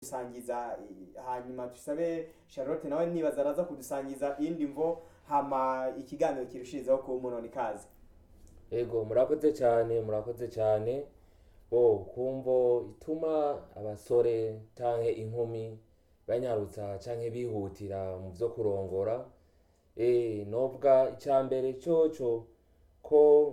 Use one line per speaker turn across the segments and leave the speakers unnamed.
kudusangiza i- hanyuma dusabe charlotte nawe nibaza araza kudusangiza iyindi mvo hama ikiganiro kirushirizaho kuba umunoni ikaze
ego murakoze cyane murakoze cyane bo kumvo ituma abasore canke inkumi banyarutsa canke bihutira mu vyo kurongora eh novuga icya mbere coco ko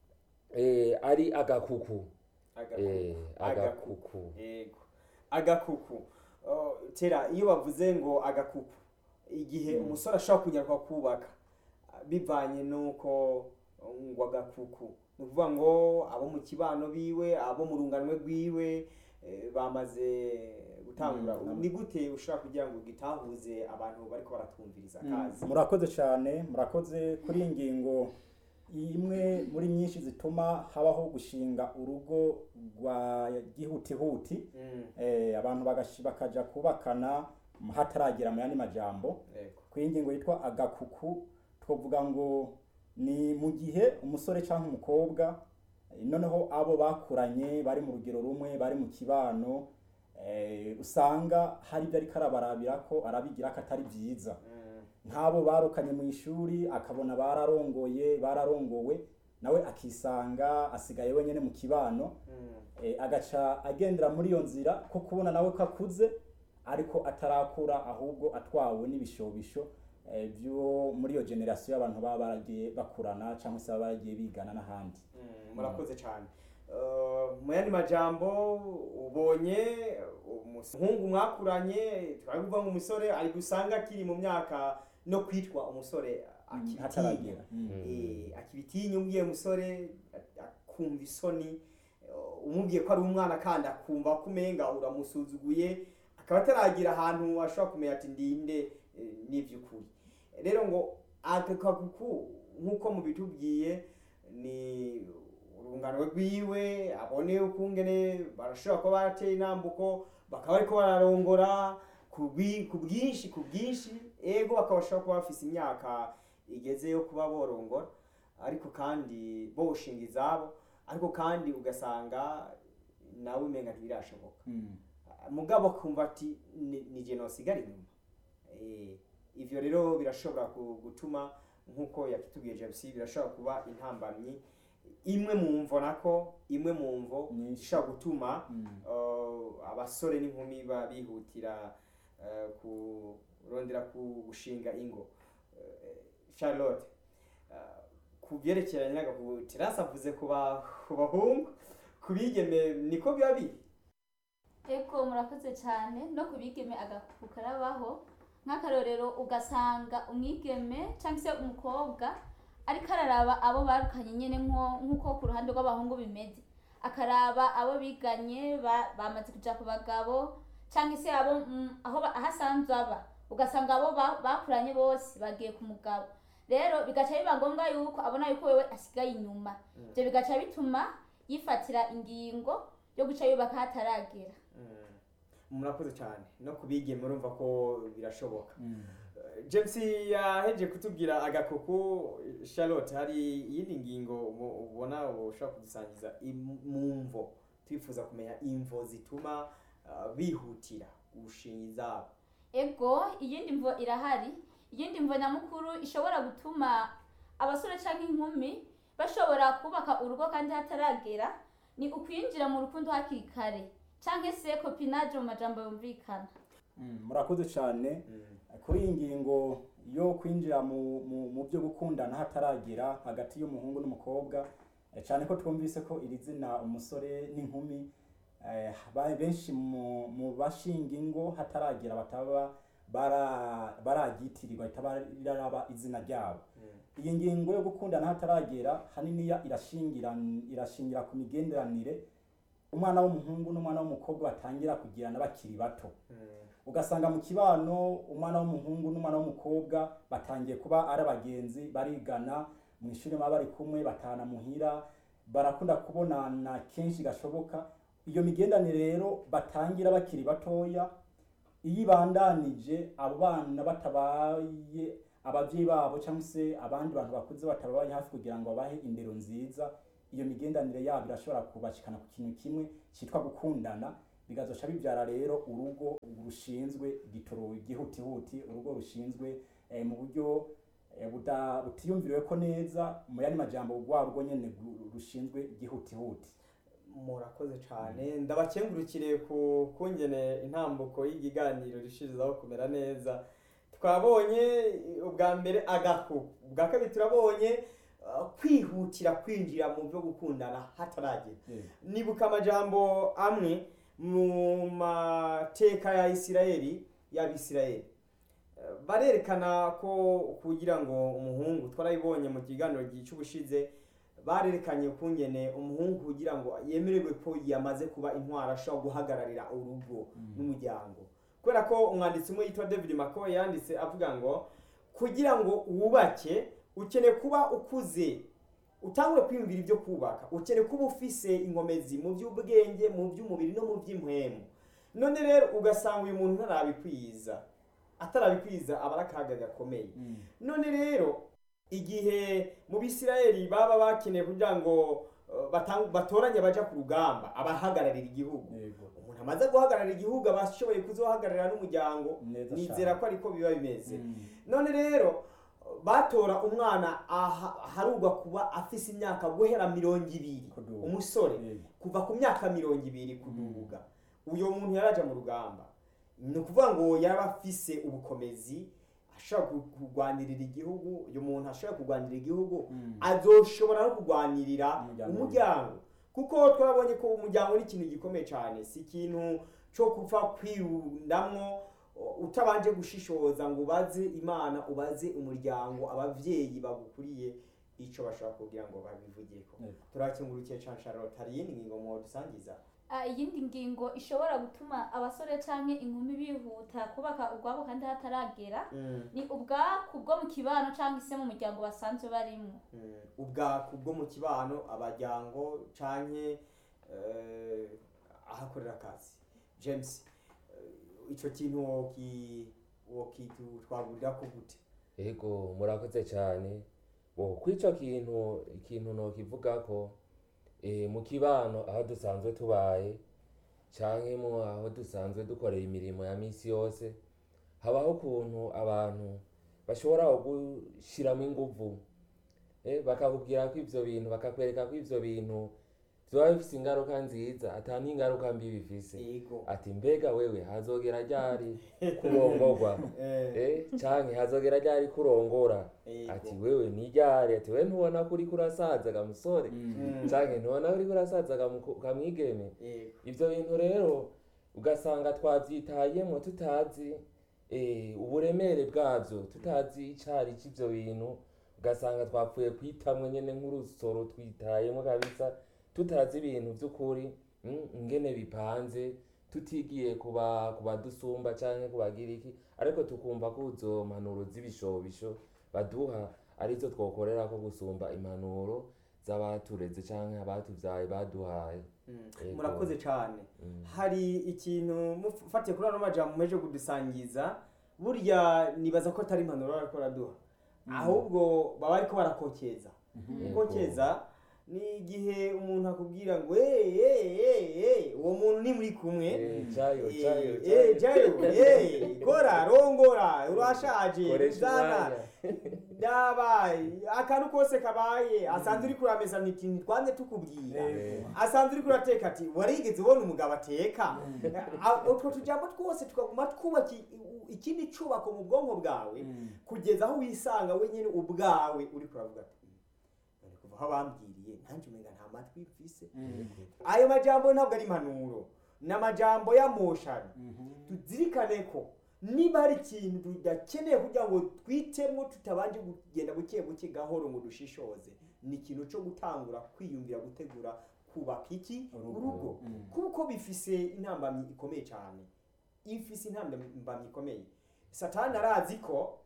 eh ari agakuku eh agakuku
yego agakuku Oh, tera iyo bavuze ngo agakuku igihe umusore ashobora kunyarwa kubaka bivanye n'uko ngo agakuku ni ukuvuga ngo abo mu kibano biwe abo mu runganwe rwiwe eh, bamaze gutangura
Mm.
ni gute ushobora kugira ngo gitahuze abantu bariko baratumviriza akazi
murakoze cyane murakoze kuri iyi ngingo imwe muri nyinshi zituma habaho gushinga urugo rwa gihutihuti
Mm,
eh, abantu bagashi- bakaja kubakana hataragera mu yandi majambo
yego.
ku ngingo yitwa agakuku twavuga ngo ni mu gihe umusore cyangwa umukobwa eh, noneho abo bakuranye bari mu rugero rumwe bari mu kibano eh, usanga hari ibyo ariko arabarabira ko arabigira ko atari byiza
Mm,
nk'abo barukanye mu ishuri akabona bararongoye bararongowe nawe akisanga asigaye wenyine mu kibano
mm,
eh, agaca agendera muri iyo nzira ko kubona nawe ko akuze ariko atarakura ahubwo atwawe n'ibishobisho eh, byo muri iyo generasiyo y'abantu baba baragiye bakurana cyangwa se baba baragiye bigana n'ahandi
Mm, murakoze cyane Uh, mu yandi majambo ubonye umuhungu mwakuranye twavuga ngo umusore ari gusanga akiri mu myaka no kwitwa umusore akibitinya
hataragera Mm.
Eh, akibitinya umubwiye umusore a- akumva isoni uh, umubwiye ko ari umwana kandi akumva ko umenga uramusuzuguye akaba ataragira ahantu ashobora kumenya ati ndinde eh, n'iby'ukuri rero ngo aka kaguku nk'uko mubitubwiye ni urungano rwiwe abone ukungene barashobora kuba barateye intambuko bakaba bariko bararongora ku bwi- ku bwinshi ku bwinshi ego bakaba bashobora kuba bafise imyaka igeze yo kuba borongora ariko kandi boshinga izabo ariko kandi ugasanga nawe umenga ntibirashoboka
Mm.
mugabo akumva ati "Ni- ni je nosigara inyuma Eh, ivyo rero birashobora ku- gutuma nk'uko yakitubwiye james birashobora kuba intambamyi imwe mu mvo nako imwe mu mvo
Nyinshi.
ishobora gutuma
Mm.
uh, abasore n'inkumi ba bihutira uh, kurondera ku gushinga ingo Uh, charlotte uh, ku byerekeranye n'agakubu terasi avuze ku ba- ku bahungu ku bigeme niko biba biri
eko murakoze cyane no ku bigeme agakuku karabaho nk'akarorero ugasanga umwigeme cyangwa se umukobwa ariko araraba abo barukanye nyine nko- nk'uko ku ruhande rw'abahungu bimeze akaraba abo biganye ba- bamaze kuja ku bagabo cyangwa se abo mm, aho ba- aho asanzwe aba ugasanga abo ba- bakuranye bose bagiye ku mugabo rero bigaca biba ngombwa yuko abona yuko wewe asigaye inyuma ibyo bigaca bituma yifatira ingingo yo guca yubaka hataragera
Mm. murakoze cyane no ku bigeme urumva ko birashoboka
Mm.
james yaheje kutubwira agakuku charlotte hari iyindi ngingo ubu- ubona ushobora kudusangiza im- mu mvo twifuza kumenya imvo zituma uh, bihutira gushinga izabo
ego iyindi mvo irahari iyindi mvo nyamukuru ishobora gutuma abasore cyangwa inkumi bashobora kubaka urugo kandi hataragera ni ukwinjira mu rukundo hakiri kare cyangwa se kopinaje mu majambo yumvikana
Mm. murakoze cyane kuri iyi ngingo yo kwinjira mu, mu, mu byo gukundana hataragera hagati y'umuhungu n'umukobwa eh, cyane ko twumvise ko iri zina umusore n'inkumi eh, ba- benshi mu, mu bashinga ingo hataragera bataba bara- baragitirirwa bahita baraba izina ryabo iyi ngingo yo gukundana hataragera haniniya irashingira irashingira ku migenderanire umwana w'umuhungu n'umwana w'umukobwa batangira kugirana bakiri bato ugasanga mu kibano umwana w'umuhungu n'umwana w'umukobwa batangiye kuba ari abagenzi barigana mu ishuri baba bari kumwe batana muhira barakunda kubonana kenshi gashoboka iyo migendanire rero batangira bakiri batoya iyo ibandanije abo bana batabaye ababyeyi babo cyangwa se abandi bantu bakuze batabaye hafi kugira ngo babahe indero nziza iyo migendanire yabo irashobora kubashikana ku kintu kimwe cyitwa gukundana bigazoca bibyara rero urugo rushinzwe igitoro igihutihuti urugo rushinzwe eh, mu buryo eh, buda- butiyumviriwe ko neza mu yandi majambo rwa rugo nyene ru- rushinzwe igihutihuti
murakoze cyane ndabakengurukire ku kungene intambuko y'ikiganiro rishirizaho kumera neza twabonye eh, ubwa mbere agahu ubwa kabiri turabonye uh, kwihutira kwinjira mu byo gukundana hataragera nibuka amajambo amwe mu mateka ya isirayeli y'abisirayeli Eh, barerekana ko kugira ngo umuhungu twarabibonye mu kiganiro cy'ubushize barerekanye ukungene umuhungu kugira ngo yemererwe ko yamaze kuba intwara ashobora guhagararira urugo n'umuryango kubera ko umwanditsi umwe yitwa david mccoy yanditse avuga ngo kugira ngo wubake ukeneye kuba ukuze utangure kwiyumvira ibyo kubaka ukeneye kuba ufise inkomezi mu by'ubwenge mu by'umubiri no mu by'impwemu none rero ugasanga uyu muntu ntarabikwiza atarabikwiza aba ari akaga gakomeye none rero igihe mu bisirayeli baba bakeneye kugira ngo uh, batang- batoranye baja ku rugamba abahagararira igihugu
yego
umuntu amaze guhagararira igihugu aba ashoboye kuzohagararira n'umuryango
neza
nizera ko ariko biba bimeze
Mm.
none rero batora umwana aha- aharugwa kuba afise imyaka guhera mirongo ibiri
Kuduga.
umusore
Yego.
kuva ku myaka mirongo ibiri kuduga uyo muntu yaraja mu rugamba ni ukuvuga ngo yaba afise ubukomezi ashobora ku- kurwanirira igihugu uyu muntu ashobora kurwanirira igihugu
Mm.
azoshobora no kurwanirira
Umuryango.
umuryango kuko twabonye ko umuryango ni ikintu gikomeye cyane si ikintu cyo gupfa kwirundamwo uh, utabanje gushishoza ngo ubaze imana ubaze umuryango abavyeyi bagukuriye ico bashobora kugira ngo babivugeko
Yego.
turakingurukiye cane Charlotte hari iyindi ngingo mwodusangiza
Ah, iyindi ngingo ishobora gutuma abasore canke inkumi bihuta kubaka ubwabo kandi hataragera ni ubwaku bwo mu kibano cyangwa se mu muryango basanzwe barimo
Mm, ubwaku bwo mu kibano abajyango canke eh, ahakorera akazi james eh, ico kintu woki wokitwagurira ko gute
ego murakoze cyane bo kw'ico kintu ikintu nokivuga ko eh, mu kibano aho dusanzwe tubaye canke mu aho dusanzwe dukorera imirimo ya misi yose habaho ukuntu abantu bashobora gushiramo inguvu eh, bakakubwira ko ivyo bintu bakakwereka ko ivyo bintu vyoba bifise ingaruka nziza ata n'ingaruka mbi bifise
yego
ati mbega wewe hazogera ryari kurongorwa
Eh,
eh canke hazogera ryari kurongora
yego.
ati wewe ni ryari ati wewe ntubona ko uriko urasaza ga musore
Mm,
canke ntubona ko uriko urasaza ga muko- ga mwigeme
yego.
ivyo bintu rero ugasanga twavyitayemwo tutazi eh, uburemere bwavyo tutazi icari c'ivyo bintu ugasanga twapfuye kwitamwo nyene nk'urusoro twitayemwo kabisa tutazi ibintu vy'ukuri mm, ingene bipanze tutigiye kuba kubadusumba canke kubagira iki ariko tukumva ko izo mpanuro z'ibishobisho baduha arizo twokorera ko gusumba impanuro z'abatureze canke abatuvyaye baduhaye
Mm,
Yego.
murakoze cyane
Mm.
hari ikintu mufatiye kuri ano majambo mumeje kudusangiza burya nibaza ko atari impanuro bariko baraduha ahubwo baba ariko barakokeza
Yego.
gukokeza ni igihe umuntu akubwira ngo "Eh, eh, eh, eh," uwo muntu ni muri kumwe
Eh, jayo
Eh,
jayo
eh, jayo eh, kora rongora urashaje
koresha
uzana
umwanya
dabaye akantu kose kabaye asanzwe uri kurameza nti ntitwanze tukubwira
Yego.
asanzwe uri kurateka ati warigeze ubona umugabo ateka A- utwo tujambo twose tukaguma twubaka i- i- ikindi cubako mu bwonko bwawe
Mm.
kugeza aho wisanga wenyine ubwawe uri kuravuga ati "Mm, none kuva aho bambwiriye nanjye umenga nta matwi mfise
Mm.
ayo majambo ntabwo ari impanuro ni amajambo y'amoshano
Mhm.
tuzirikane ko niba hari ikintu tudakeneye kugira ngo twitemo tutabanje kugenda buke buke gahoro ngo dushishoze ni ikintu cyo gutangura kwiyumvira gutegura kubaka iki
Urugo.
urugo
Mm.
kuko bifise intambamyi ikomeye cyane ifise intambamyi ikomeye satani arazi ko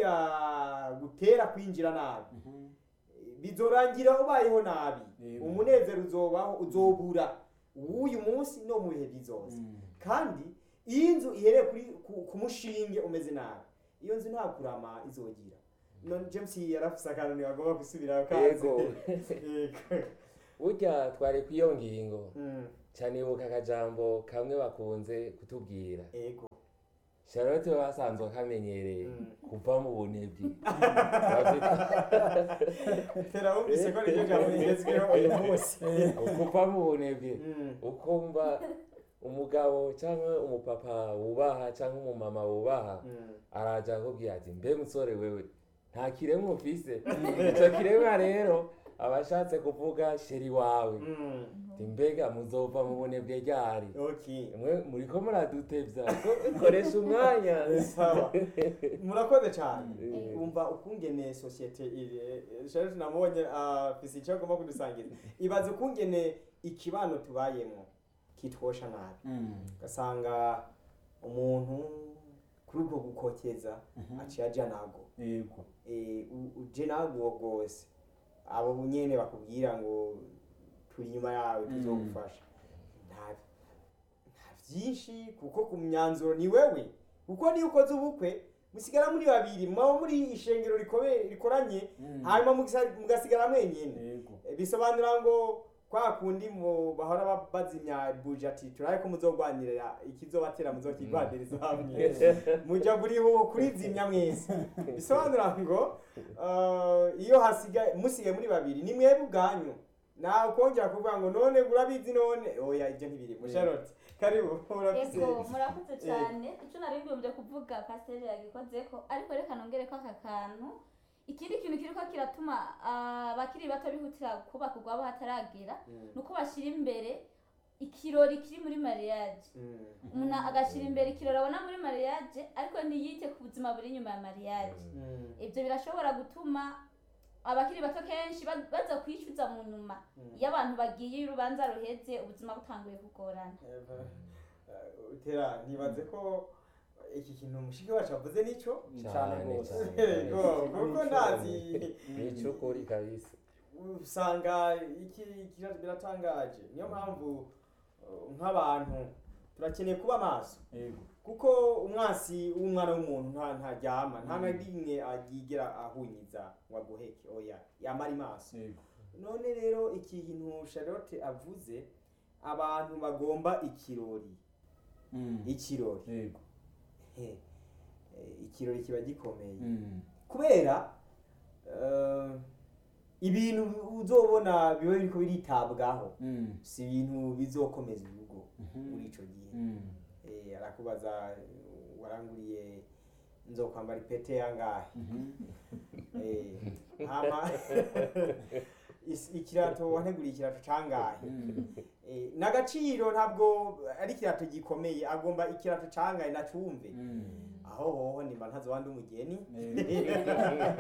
niyagutera kwinjira nabi
Mhm.
bizorangira ubayeho nabi
Yego.
umunezero uzobaho uzobura w'uyu munsi no mu bihe bizoza
Mm.
kandi iyo inzu ihereye kuri ku, ku mushinge umeze nabi iyo nzu nta kurama izogira none james yarafise akantu ntibagomba gusubirayo kaze
Yego.
Yego.
burya twari kw'iyo ngingo
Mm,
canibuka akajambo kamwe bakunze kutubwira
ego
charlotte basanzwe akamenyereye
Mm.
kuva mu bunebwe
tera wumvise ko niryo jambo rigezweho uyu munsi
kuva mu bunebwe
Mm.
ukumva umugabo cyangwa umupapa wubaha cyangwa umumama wubaha
Mm.
araja akubwira ati mbe musore wewe nta kiremwa ufise ico kiremwa rero aba ashatse kuvuga sheri wawe
Mm.
ati mbega muzova mu bunebwe ryari
okay
mwe muriko muradutevya ko- koresha umwanya
sawa murakoze cyane
Eh.
umva ukungene sosiyete iri Charlotte namubonye afise icyo agomba kudusangiza ibaze ukungene ikibano tubayemo kitwosha nabi
Mm.
ugasanga umuntu kuri ubwo gukokeza aciye aja nago
yego
Eh, u- uje nago rwose abo nyene bakubwira ngo turi inyuma yawe tuzogufasha nta nta vyinshi kuko ku myanzuro ni wewe kuko niyo ukoze ubukwe musigara muri babiri mwaba muri ishengero rikobe rikoranye
Mm.
hanyuma mugisa- mugasigara mwenyene
yego
Eh, bisobanura ngo kwa kundi mu bahora ba- bazimya buje ati turabe ko muzogwanirira ikizobatera muzokigwaniriza hamwe muja buriho kurizimya mwese bisobanura ngo uh, iyo hasigaye musigaye muri babiri ni mwebwe ubwanyu nawe kongera kuvuga ngo none urabizi none oya ibyo ntibiri
Mm.
Charlotte karibu urafise
ego murakoze cyane icyo nari mbibumbye kuvuga pasiteri yagikozeko ariko reka nongere ko aka kantu ikindi kintu kiriko kiratuma ah, abakiri bato bihutira kubaka urwabo hataragera
Mm,
ni uko bashyira imbere ikirori kiri muri mariage
mm,
umuntu agashyira imbere ikirori abona muri mariage ariko ntiyite ku buzima buri inyuma ya mariage
mm,
ibyo birashobora gutuma abakiri bato kenshi ba- baza kwishyuza mu nyuma
mm.
iyo abantu bagiye iyo urubanza ruheze ubuzima butanguye kugorana
Eh, utera ntibaze ko iki kintu mushiki wacu avuze nicyo
cyane
Cyane,
rwose
cyane.
Yego, kuko ndazi
nico ukuri kabisa
usanga iki kira- biratangaje niyo mpamvu uh, nk'abantu turakeneye kuba maso
yego
kuko umwasi w'umwana w'umuntu nta ntaryama nta na rimwe agigera ahunyiza ngo aguheke oya yamara maso
yego
none rero iki kintu Charlotte avuze abantu bagomba ikirori
Mm.
ikirori
yego
He, eh, ikirori kiba gikomeye
Mm.
kubera eh, ibintu uzobona biba biriko biritabwaho
Mm.
si ibintu bizokomeza urugo
Mhm.
muri ico gihe
Mm.
Eh, arakubaza eh, waranguriye nzokwambara ipete yangahe
Mhm.
Eh, hama is- ikirato wanteguriye ikirato cangahe
Mm.
Eh, n'agaciro ntabwo ari ikirato gikomeye agomba ikirato cangahe nacumve
Mm.
aho hoho nimba ntazowandi umugeni
Yego.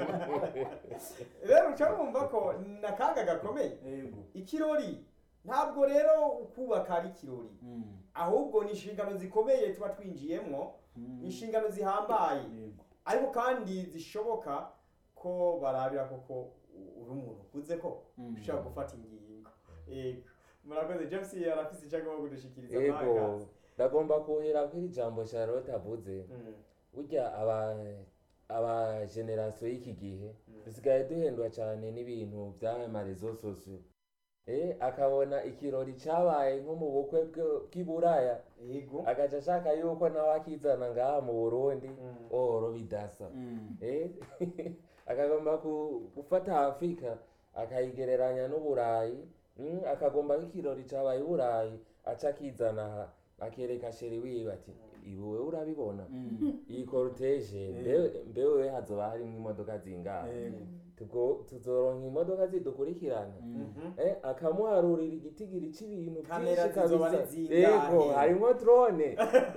rero uca wumva ko nakaga gakomeye
yego
ikirori ntabwo rero ukubaka ari ikirori
Mm.
ahubwo ni inshingano zikomeye tuba twinjiyemwo
Mm.
inshingano zihambaye
yego
ariko kandi zishoboka ko barabira koko uri umuntu ukuze ko
Mm.
ushobora gufata ingingo yego murakoze james arafise icyo agomba kudushikiriza
ego
mwagazi.
ndagomba kuhera kuri ijambo charlotte avuze
Mm,
burya aba aba generasiyo y'iki gihe
Mm.
dusigaye duhendwa cyane n'ibintu by'amarezo sosiyo eh akabona ikirori cyabaye nko mu bukwe bwe- bw'iburaya
yego
agaca ashaka yuko nawe akizana ngaha mu burundi
Mm.
oro bidasa
Mm.
eh akagomba ku- gufata afurika akayigereranya n'uburayi mm, akagomba nk'ikirori cyabaye uburayi aca akizana aha akereka sheri wiwe ati ibuwe urabibona
Mm.
iyi korutege mbe- mbe wewe hazoba harimo imodoka zingahe
yego
Tugo- tuzoronka imodoka zidukurikirana
Mm.
Mhm.
eh, akamuharurira igitigiri c'ibintu
Kamera
byinshi
zizoba
kabisa
ari zingahe?
yego harimo drone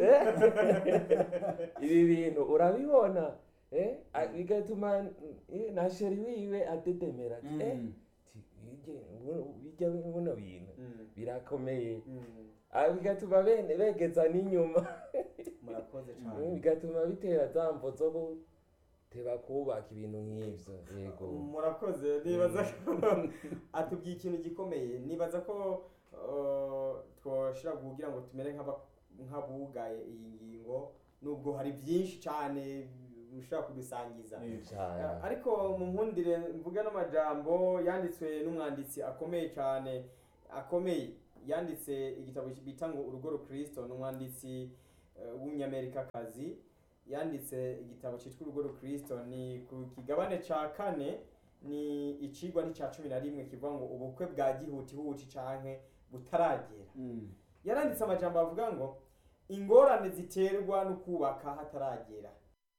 Eh, ibi bintu urabibona eh, a- bigatuma eh, na sheri wiwe adedemera ati, eh,
Mm.
ti- birya buno- birya buno bintu
Mm,
birakomeye
mm.
Ah, bigatuma bene begeza n'inyuma
murakoze
Mm,
cyane
bigatuma bitera za mvo zo guteba kubaka ibintu nk'ivyo yego
murakoze nibaza ko atubwiye ikintu gikomeye nibaza ko uh, twoshira kugira ngo tumere nk'aba- nk'abugaye iyi ngingo nubwo hari byinshi cyane ushobora kudusangiza
Yego.
cane
Eh, ariko mu nkundire mvuge n'amajambo yanditswe n'umwanditsi akomeye cyane akomeye yanditse igitabo bita ngo urugo rukristo ni umwanditsi eh, w'umunyamerikakazi yanditse igitabo cyitwa urugo rukristo ni ku kigabane ca kane ni icigwa n'icya cumi na rimwe kivuga ngo ubukwe bwa gihutihuti canke butaragera
Mm.
yaranditse amajambo avuga ngo ingorane ziterwa no kubaka hataragera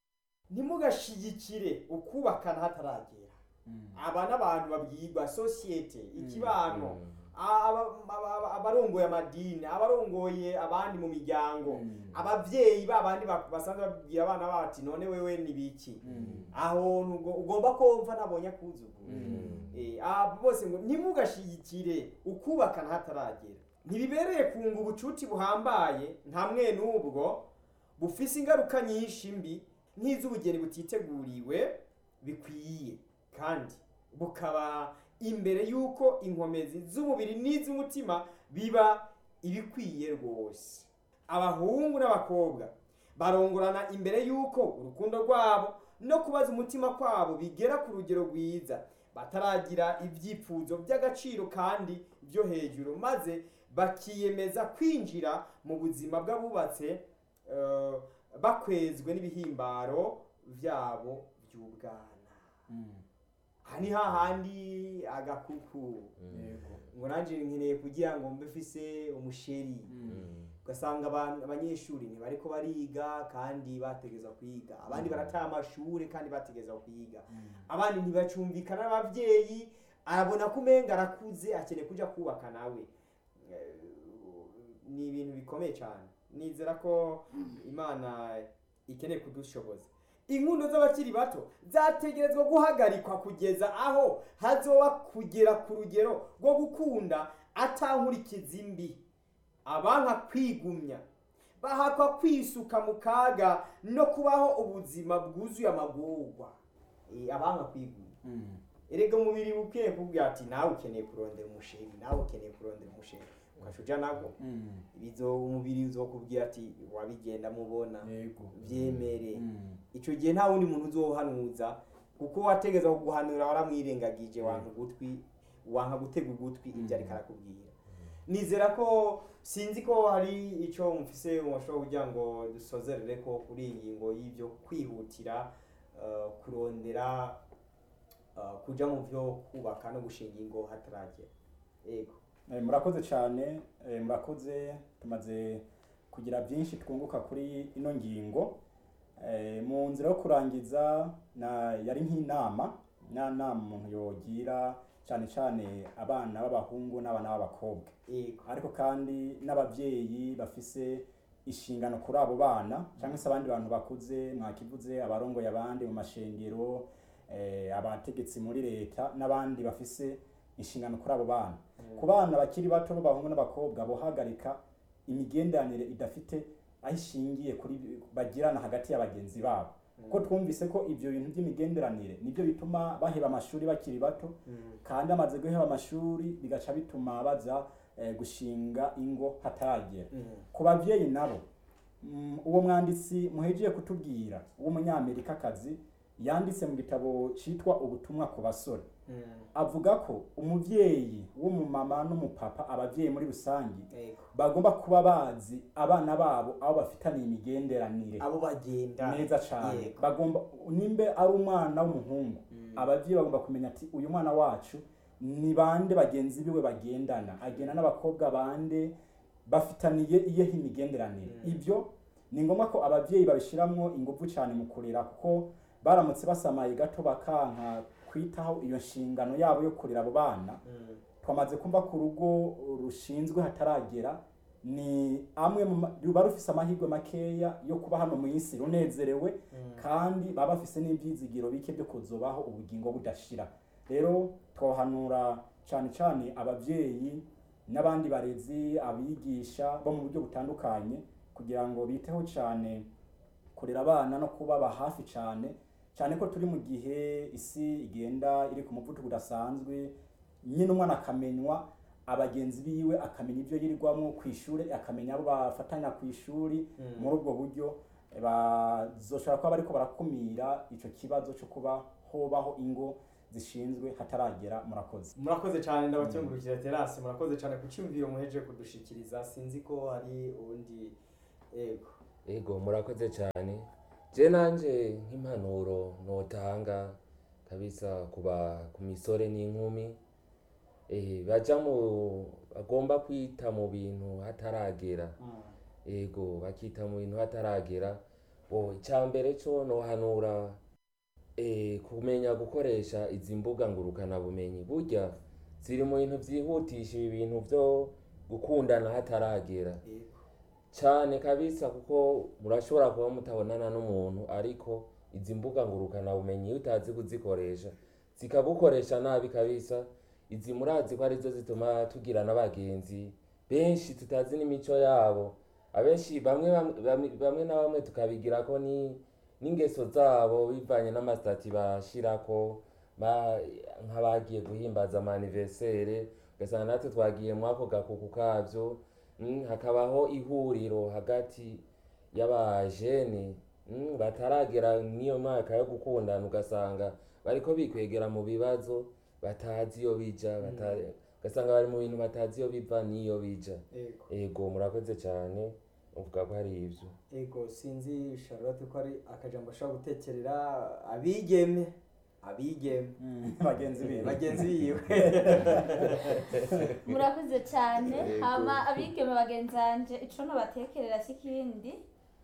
ntimugashigikire ukubakana hataragera
Mm.
aba n'abantu babwirwa sosiyete ikibano
Mm.
aba- aba- aba- abarongoye amadini abarongoye abandi mu miryango
Mm.
abavyeyi babandi ba- basanzwe babwira abana bati none wewe ni biki
Mm.
aho nugo- ugomba kumva nabonye akuzuguru
Mm.
Eh, abo bose ngo ntimugashigikire ukubakana hataragera ntibibereye kunga ubucuti buhambaye nkamwe n'ubwo bufise ingaruka nyinshi mbi nk'iz'ubugeni butiteguriwe bikwiye kandi bukaba imbere y'uko inkomezi z'umubiri n'iz'umutima biba ibikwiye rwose abahungu n'abakobwa barongorana imbere y'uko urukundo rwabo no kubaza umutima kwabo bigera ku rugero rwiza bataragira ibyifuzo by'agaciro kandi byo hejuru maze bakiyemeza kwinjira mu buzima bw'abubatse eh, bakwezwe n'ibihimbaro byabo by'ubwana
Mm.
aha ni hahandi agakuku
Yego.
ngo nanjye nkeneye kugira ngo mbe mfise umusheri
Mm.
ugasanga abantu- abanyeshuri ntibariko bariga kandi bategeza kwiga abandi barataha amashuri kandi bategeza kwiga
Mm.
abandi ntibacumvikana n'abavyeyi arabona ko umenga arakuze akeneye kuja kubaka nawe Eh, ni ibintu bikomeye cyane nizera ko imana ikeneye kudushoboza inkundo z'abakiri bato zategerezwa guhagarikwa kugeza aho hazoba kugera ku rugero rwo gukunda atankurikiza mbi abanka kwigumya bahakwa kwisuka mu kaga no kubaho ubuzima bwuzuye amagorwa Eh, abanka kwigumya
Mm.
erega umubiri ukwiye kubwira ati nawe ukeneye kurondera umusheri nawe ukeneye kurondera umusheri ugashuja nabwo
Mm.
bizo umubiri uzokubwira ati wabigenda mubona
Yego.
byemere
Mm.
icyo gihe nta wundi muntu uzohanuza kuko wategeza kuguhanura waramwirengagije wanka ugutwi wanka gutega ugutwi ibyo ariko arakubwira nizera ko sinzi ko hari icyo mufise mushobora kugira ngo dusozerere ko kuri iyi ngingo y'ibyo kwihutira eh, kurondera eh, kuja mu byo kubaka no gushinga ingo hataragera yego
Eh, murakoze cyane eh, murakoze tumaze kugira byinshi twunguka kuri ino ngingo Eh, mu nzira yo kurangiza na yari nk'inama na nama umuntu yogira cyane cyane abana b'abahungu n'abana b'abakobwa
yego
ariko kandi n'ababyeyi bafise inshingano kuri abo bana cyangwa se abandi bantu bakuze mwakivuze abarongoye abandi mu mashengero eh, abategetsi muri leta n'abandi bafise inshingano kuri abo bana ku bana bakiri bato b'abahungu n'abakobwa bohagarika imigenderanire idafite aho ishingiye kuri bagirana hagati ya bagenzi babo kuko twumvise ko ibyo bintu by'imigenderanire nibyo bituma baheba amashuri bakiri bato
Mm.
kandi bamaze guheba amashuri bigaca bituma baza eh, gushinga ingo hataragera
Mm.
ku babyeyi nabo mm, uwo mwanditsi muhejeje kutubwira w'umunyamerikakazi yanditse mu gitabo cyitwa ubutumwa ku basore
Mm.
avuga ko umubyeyi w'umumama n'umupapa ababyeyi muri rusange
yego
bagomba kuba bazi abana babo aho bafitaniye imigenderanire
abo bagenda
neza cyane
Yego.
bagomba nimbe ari umwana w'umuhungu
Mm.
ababyeyi bagomba kumenya ati uyu mwana wacu ni bande bagenzi biwe bagendana agenda n'abakobwa bande bafitaniye iyehe imigenderanire
Mm.
ibyo ni ngombwa ko ababyeyi babishyiramo ingufu cyane mu kurera kuko baramutse basamaye gato bakanka kwitaho iyo nshingano yabo yo kurera abo bana
Mm.
twamaze kumva ko urugo rushinzwe hataragera ni amwe mu ma- ruba rufise amahirwe makeya yo kuba hano mu isi runezerewe
Mm.
kandi baba bafise n'ibyizigiro bike byo kuzobaho ubugingo budashira rero twohanura cyane cyane ababyeyi n'abandi barezi abigisha bo mu buryo butandukanye kugira ngo biteho cyane kurera abana no kubaba hafi cyane cyane ko turi mu gihe isi igenda iri ku muvuduko udasanzwe nyine umwana akamenywa abagenzi biwe akamenya ibyo yirirwamo ku ishuri akamenya abo bafatanya ku ishuri
Mm.
muri ubwo buryo bazoshobora kuba bariko barakumira ico kibazo cyo kuba hobaho ingo zishinzwe hataragera murakoze
murakoze cyane ndabakengurukira terasi murakoze cyane ku cyumviro muheje kudushikiriza sinzi ko hari ubundi yego
ego murakoze cyane je nanje nk'impanuro notanga kabisa kuba ku misore n'inkumi eh, baja mu bagomba kwita mu bintu hataragera ego bakita mu bintu hataragera bo icyambere cyo nohanura eh, kumenya gukoresha izi mbuga ngurukana bumenyi burya ziri mu bintu byihutisha ibi bintu byo gukundana hataragera
yego
cyane kabisa kuko murashobora kuba mutabonana n'umuntu ariko izi mbuga ngurukana bumenyi iyo utazi kuzikoresha zikagukoresha nabi kabisa izi murazi ko arizo zituma tugira n'abagenzi benshi tutazi n'imico yabo abenshi bamwe bamwe- bamwe bamwe na bamwe tukabigira ko ni n'ingeso zabo bivanye n'amasitati bashirako ba- nk'abagiye guhimbaza amaniversere ugasanga natwe twagiye muri ako gakuku kabyo Mm, hakabaho ihuriro hagati y'abajene mm, bataragera n'iyo mwaka yo gukundana ugasanga bariko bikwegera mu bibazo batazi iyo bija bata- ugasanga bari mu bintu batazi iyo biva n'iyo bija
yego
ego murakoze cyane uvuga ko hari ibyo
ego sinzi charlotte ko ari akajambo ashobora gutekerera abigeme abigeme
bagenzi biwe
bagenzi biwe
murakoze cyane
Yego.
hama abigeme bagenzi banje ico nobatekerera si ikindi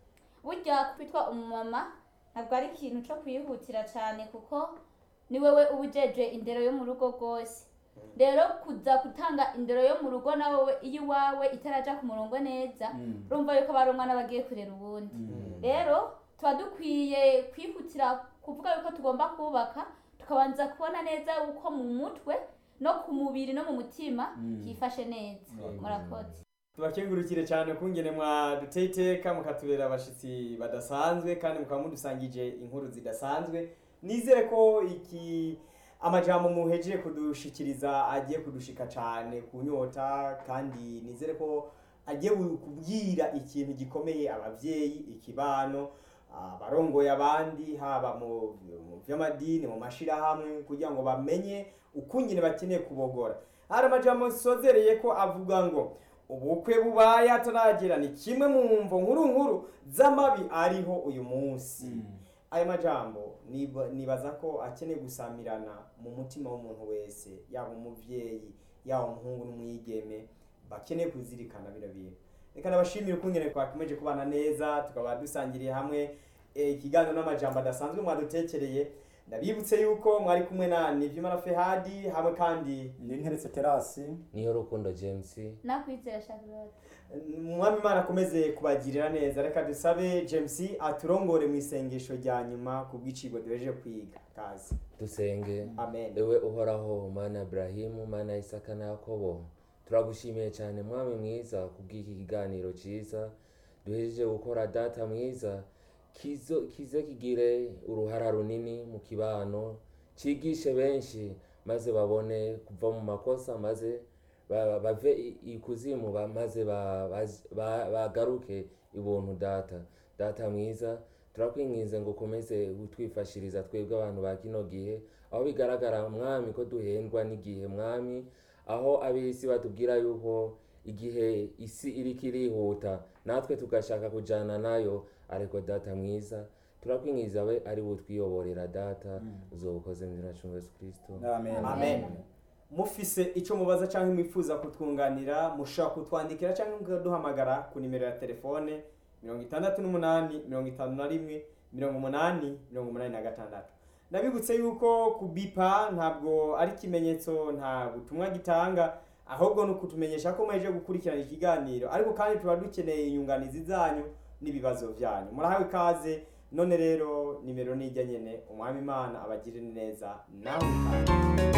burya kwitwa umumama ntabwo ari ikintu co kwihutira cyane kuko ni wewe uba ujeje indero yo mu rugo rwose rero kuza gutanga indero yo mu rugo na wowe iyo iwawe itaraja ku murongo neza
Mm.
urumva yuko bari umwana bagiye kurera ubundi rero tuba dukwiye kwihutira kuvuga yuko tugomba kubaka tukabanza kubona neza uko mu mutwe no ku mubiri no mu mutima
Mm.
hifashe neza murakoze
tubakengurukire cyane kungene mwaduteye iteka mukatubera abashitsi badasanzwe kandi mukaba mudusangije inkuru zidasanzwe nizere ko iki amajambo muhejeje kudushikiriza agiye kudushika cyane ku nyota kandi nizere ko agiye kubwira ikintu gikomeye abavyeyi ikibano abarongoye abandi haba mu mu vy'amadini mu mashirahamwe kugira ngo bamenye ukungene bakeneye kubogora hari amajambo nsozereye ko avuga ngo ubukwe bubaye hataragera ni kimwe mu mvo nkuru nkuru z'amabi ariho uyu munsi aya majambo niba- nibaza ko akeneye gusamirana mu mutima w'umuntu wese yaba umuvyeyi yaba umuhungu n'umwigeme bakeneye kuzirikana bino bintu reka nabashimire ukungene twakomeje kubana neza tukaba dusangiriye hamwe eh, ikiganiro n'amajambo adasanzwe mwadutekereye ndabibutse yuko mwari kumwe na nivyimana fehadi hamwe kandi
ni nteretse terasi
niyo rukundo james
nakwizera charlotte
umwami imana akomeze kubagirira neza reka dusabe james aturongore mu isengesho rya nyuma ku bw'icigo duhejeje kwiga kazi
dusenge
amen
ewe uhoraho mana Ibrahimu mana Isaka na Yakobo turagushimiye cyane mwami mwiza kubw'iki kiganiro cyiza duhejeje gukora data mwiza kizo kize kigire uruhara runini mu kibano cigishe benshi maze babone kuva mu makosa maze ba- bave i- ikuzimu ba- maze ba- baz- ba- bagaruke ibuntu data data mwiza turakwinginze ngo ukomeze utwifashiriza twebwe abantu ba kino gihe aho bigaragara mwami ko duhendwa n'igihe mwami aho ab'isi batubwira yuko igihe isi iriko irihuta natwe tugashaka kujana nayo ariko data mwiza turakwingiza we ari butwiyoborera data uzobukoze mu izina cy'umwami yesu kristo
amen
amen mufise icyo mubaza cyangwa mwifuza kutwunganira mushobora kutwandikira cyangwa mukaduhamagara ku nimero ya telefone mirongo itandatu n'umunani mirongo itanu na rimwe mirongo umunani mirongo umunani na gatandatu ndabibutse yuko kubipa ntabwo ari ikimenyetso nta butumwa gitanga ahubwo ni ukutumenyesha ko muheje gukurikirana ikiganiro ariko kandi tuba dukeneye inyunganizi zanyu n'ibibazo byanyu murahawe ikaze none rero nimero nijya nyene umwami imana abagirire neza nawe ikaze